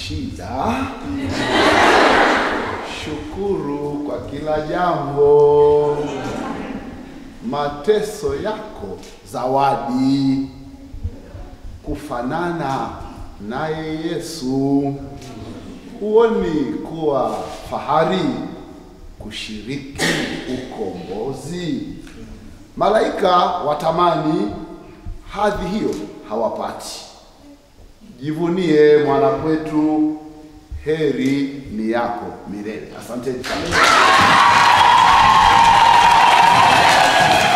shida, shukuru kwa kila jambo. Mateso yako zawadi, kufanana naye Yesu. Huoni kuwa fahari kushiriki ukombozi? Malaika watamani hadhi hiyo, hawapati. Jivunie mwana kwetu, heri ni yako milele. Asanteni sana.